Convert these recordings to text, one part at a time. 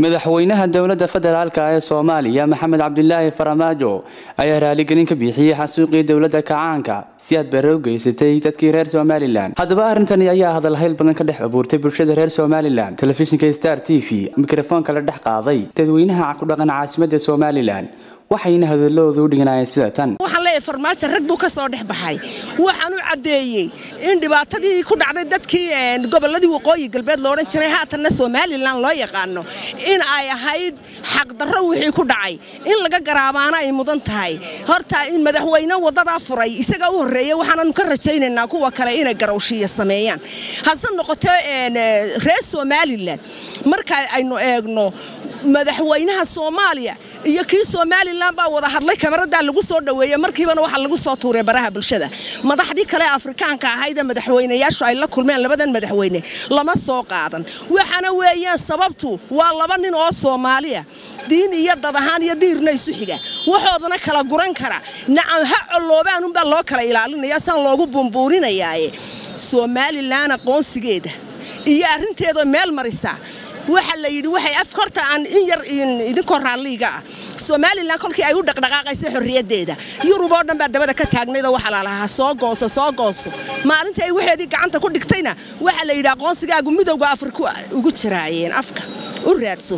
madaxweynaha dowladda federaalka ee soomaaliya maxamed cabdilaahi faramaajo ayaa raaligelin ka bixiyey xasuuqii dowladda kacaanka si aad bare u geysatay dadkii reer somalilan haddaba arrintani ayaa hadalhayl badan ka dhex abuurtay bulshada reer somalilan telefishinka star t v mikrofoonka la dhex qaaday dadweynaha ku dhaqan caasimadda somalilan waxayna hadalladooda u dhiganaayeen sida tan waxaan leeyahay farmaajo rag buu ka soo dhex baxay waxaan u caddeeyey in dhibaatadii ku dhacday dadkii gobolladii waqooyi galbeed loodhan jiray haatanna somalilan loo yaqaano in ay ahayd xaqdarro wixii ku dhacay in laga garaabaana ay mudan tahay horta in madaxweyne waddadaa furay isaga u horreeyey waxaananu ka rajaynaynaa kuwa kale inay garawshiiya sameeyaan hase noqotee reer somalilan marka aynu eegno madaxweynaha soomaaliya iyo kii somalilan baa wada hadlay kamaradaa lagu soo dhoweeyey markiibana waxaa lagu soo tuuray baraha bulshada madaxdii kale afrikaanka ahaydee madaxweynayaashu ay la kulmeen labadan madaxweyne lama soo qaadan waxaana weeyaan sababtu waa laba nin oo soomaaliya diin iyo dad ahaan iyo diirna isu xiga waxoodana kala guran kara nacam ha colloobaanunbaa loo kala ilaalinaya saan loogu bumbuurinayaaye somalilan aqoonsigeeda iyo arrinteedoo meel marisa waxa la yidhi waxay af horta aan in yar idinkoo raalliiga ah somalilan kolkii ay u dhaqdhaqaaqaysay xorriyaddeeda yurub oo dhan baa dabada ka taagnaydoo waxaa la lahaa soo gooso soo gooso maalintii ay waxeedii gacanta ku dhigtayna waxaa la yidhi aqoonsigaagu midowga afriku ugu jiraayeen afka u raadso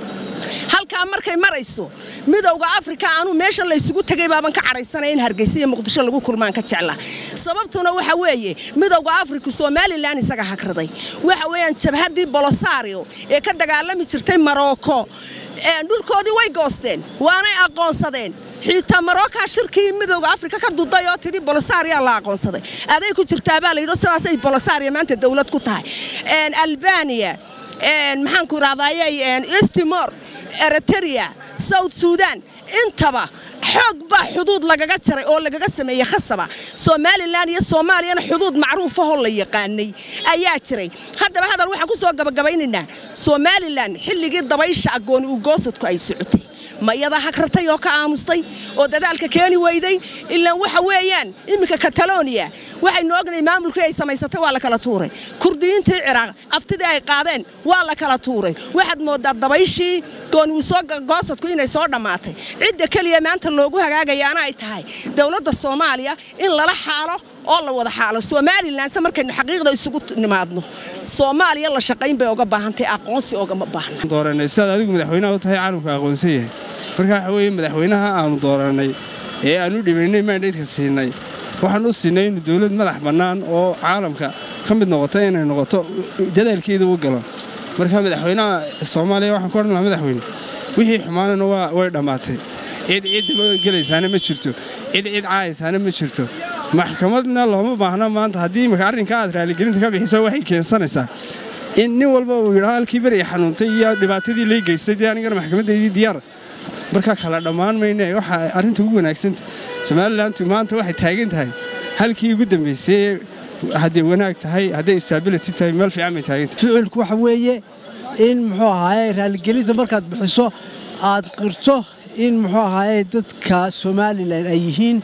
halkaa markay marayso midowga afrika aanu meesha laysugu tegay baaban ka cadhaysanaya in hargeysa iyo muqdisho lagu kulmaan ka jecla sababtuna waxa weeye midowga afrika somalilan isaga hagraday waxa weeyaan jabhaddii bolosario ee ka dagaalami jirtay marocco dhulkoodii way goosteen waanay aqoonsadeen xiitaa marookaa shirkii midowga afrika ka duday oo tidhi bolosaria la aqoonsaday aday ku jirtaabaa la yidhi sidaasay bolosaria maanta dowlad ku tahay albaniya maxaanku idhahdayey istimor eritrea south sudan intaba xoog baa xuduud lagaga jaray oo lagaga sameeyey khasaba somalilan iyo soomaaliyana xuduud macruufahoo la yaqaanay ayaa jiray haddaba hadal waxaan ku soo gabagabaynaynaa somalilan xilligii dabaysha agooni u goosadku ay socotay ma iyadaa hagratay oo ka aamustay oo dadaalka keeni weyday ilaan waxa weeyaan iminka kataloniya waxaynu ognahay maamulkii ay samaysatay waa la kala tuuray kurdiyiintii ciraaq aftidii ay qaadeen waa la kala tuuray waxaad mooddaa dabayshii gooniwusogoosadku inay soo dhammaatay cidda keliya maanta loogu hagaagayaana ay tahay dowladda soomaaliya in lala xaalo oo la wada xaalo somalilanse markaynu xaqiiqda isugu nimaadno soomaaliya la shaqayn bay oga baahantay aqoonsi ogama baahna dooranay sidaad adigu madaxweynaha u tahay caalamka aqoonsan yahay marka waxa weeye madaxweynaha aanu doorannay ee aan u dhibaynay maandhaydka siinay waxaan u siinay inu dowlad madax bannaan oo caalamka ka mid noqota inay noqoto dadaalkeeda u galo marka madaxweynaha soomaaliya waxaan ku odhan lahaa madaxweyne wixii xumaanana way dhammaatay cid cid gelaysaana ma jirto cid cid caayaysaana ma jirto maxkamadna looma baahna maanta haddii imika arrinka aad raaligelinta ka bixiso waxay keensanaysaa in nin walba uu yidhaa halkii beri xanuuntay iyo dhibaatadii lay geystay dee anigana maxkamadaydii diyaar marka kala dhammaan mayne waxa arrinta ugu wanaagsanta somalilantu maanta waxay taagan tahay halkii ugu dambaysay hadday wanaag tahay hadday stability tahay meel fiican bay taagantahay ficilku waxa weeye in muxuu ahaaye raaligelinta markaad bixiso aad qirto in muxuu ahaaye dadka somalilan ay yihiin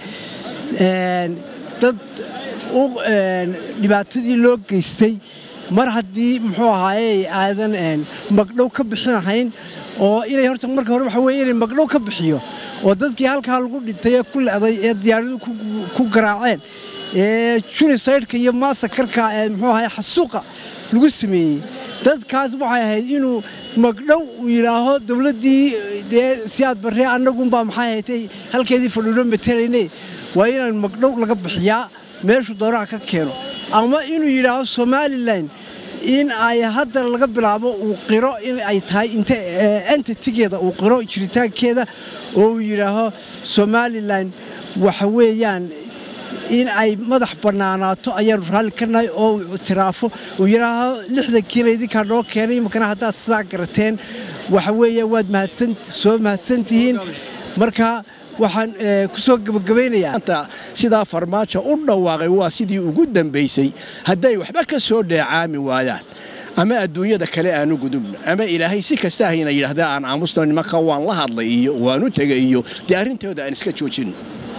dad dhibaatadii loo geystay mar haddii muxuu ahaaye aadan magdhow ka bixinahayn oo inay horta marka hore waxa weye inay magdhow ka bixiyo oo dadkii halkaa lagu dhintay ee ku le'day ee diyaaradu ku garaaceen ee junisaydhka iyo maasakarka ee muxuu ahaye xasuuqa lagu sameeyey dadkaas waxay ahayd inuu magdhow uu yidhaaho dowladdii dee siyaad barree annagunbaa maxay haytay halkeedii fadhuulo matelayne waa inaan magdhow laga bixiyaa meeshu doonaha ka keeno ama inuu yidhaaho somalilan in ay hadda laga bilaabo uu qiro in ay tahay inta entitigeeda uu qiro jiritaankeeda oo uu yidhaaho somalilan waxa weeyaan in ay madax bannaanaato ayaanu raalli ka nahay oo uu ictiraafo uu yidhaaho lixdan kiila idinkaa noo keenay iminkana haddaad sidaa garateen waxa weeya waad soo mahadsantihiin marka waxaan ku soo gebagabaynayaa sidaa farmaajo u dhawaaqay waa sidii ugu dambaysay hadday waxba ka soo dheecaami waayaan ama adduunyada kale aanu gudubno ama ilaahay si kasta hayna yidhaahdaa aan aamusno nimanka waan la hadlay iyo waanu tegay iyo dee arrintooda aan iska joojinno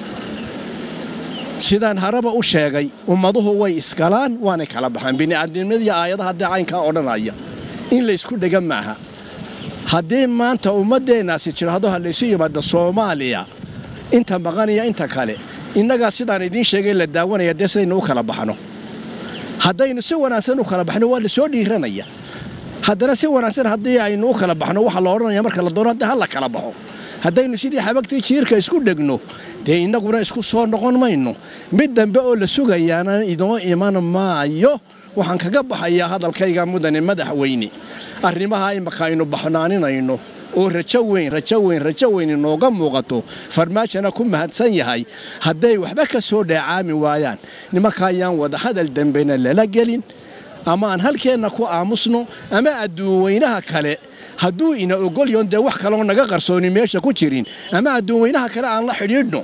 sidaan haraba u sheegay ummaduhu way iskalaan waanay kala baxaan bini'aadnimadii aayadaha dee caynkaa odhanaya in laysku dhega maaha haddii maanta ummaddeennaasi jiraahdo ha laysu yimaado soomaaliya inta maqaniya inta kale innagaa sidaan idiin sheegay la daawanaya dee sidaynu u kala baxno haddaynu si wanaagsan u kala baxno waa la soo dhiiranaya haddana si wanaagsan haddii aynu u kala baxno waxaa la odhanaya marka la doono hadda ha la kala baxo haddaynu sidii xabagtii jiirka isku dhegno dee innaguna isku soo noqon mayno mid dambe oo la sugayaana inoo iman maayo waxaan kaga baxayaa hadalkayga mudane madaxweyne arrimaha imaka aynu baxnaaninayno oo rajo weyn rajo weyn rajo weyn inooga muuqato farmaajona ku mahadsan yahay hadday waxba ka soo dheecaami waayaan nimanka ayaan wadahadal dambena lala gelin ama aan halkeenna ku aamusno ama adduunweynaha kale hadduu ina ogolyoon dee wax kaloo naga qarsooni meesha ku jirin ama adduunweynaha kale aan la xidhiidhno